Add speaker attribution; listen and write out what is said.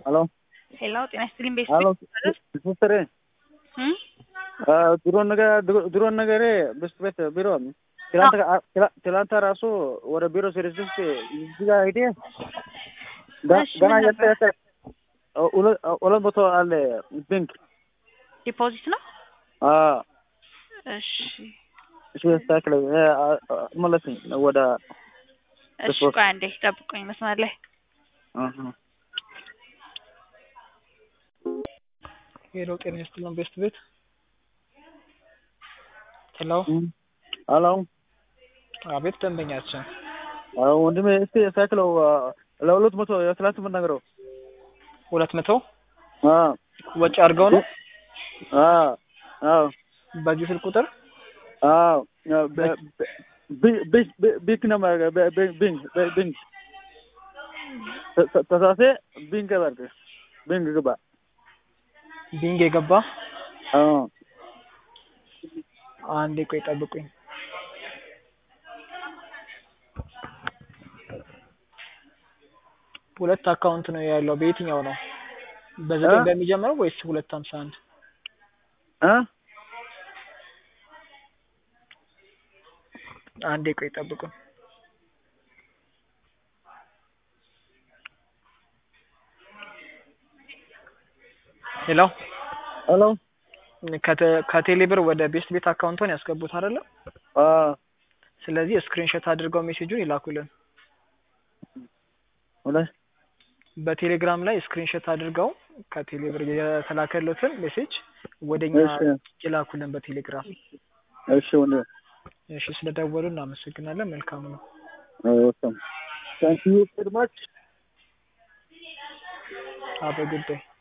Speaker 1: ሄሎ
Speaker 2: ሄሎ ጤና ይስጥልኝ ቤት
Speaker 1: ሄሎ ሲስተር ድሮ ነገር ድሮ ነገሬ ብስት ቤት ቢሮ ትላንት ራሱ ወደ ቢሮ ሲደርስ እዚህ ጋር ሄዴ ገና የተ ሁለት መቶ አለ ቢንክ
Speaker 2: ዲፖዚት ነው። እሺ
Speaker 1: እሺ ያስተካክለው መለስኝ ወደ
Speaker 2: እሺ፣ ቆይ አንዴ ጠብቁኝ መስመር ላይ
Speaker 3: ሄሎ ጤና ይስጥልን ቤስት ቤት ሄሎ
Speaker 1: ሄሎ
Speaker 3: አቤት ደንበኛችን
Speaker 1: ወንድሜ እስቲ ያስተካክለው ለሁለት መቶ የትላንት የምናገረው
Speaker 3: ሁለት መቶ ወጪ አድርገው ነው በዚህ ስልክ ቁጥር
Speaker 1: ቢንክ ነው ቢንክ ቢንክ ተሳሴ ቢንክ ገባል ቢንክ ግባ
Speaker 3: ቢንግ የገባ አንዴ ቆይ ጠብቁኝ ሁለት አካውንት ነው ያለው በየትኛው ነው በዘጠኝ በሚጀምረው ወይስ ሁለት ሀምሳ አንድ አንዴ ቆይ ጠብቁኝ ሄሎ
Speaker 1: ሄሎ
Speaker 3: ከቴሌብር ወደ ቤስት ቤት አካውንቶን ያስገቡት አይደለ? ስለዚህ ስክሪንሾት አድርገው ሜሴጁን ይላኩልን። በቴሌግራም ላይ ስክሪንሾት አድርገው ከቴሌብር የተላከሉትን ሜሴጅ ወደኛ ይላኩልን በቴሌግራም።
Speaker 1: እሺ ወንድ
Speaker 3: እሺ፣ ስለደወሉ እናመሰግናለን። መልካም ነው።
Speaker 1: ታንክ ዩ ቬሪ ማች
Speaker 3: have a good day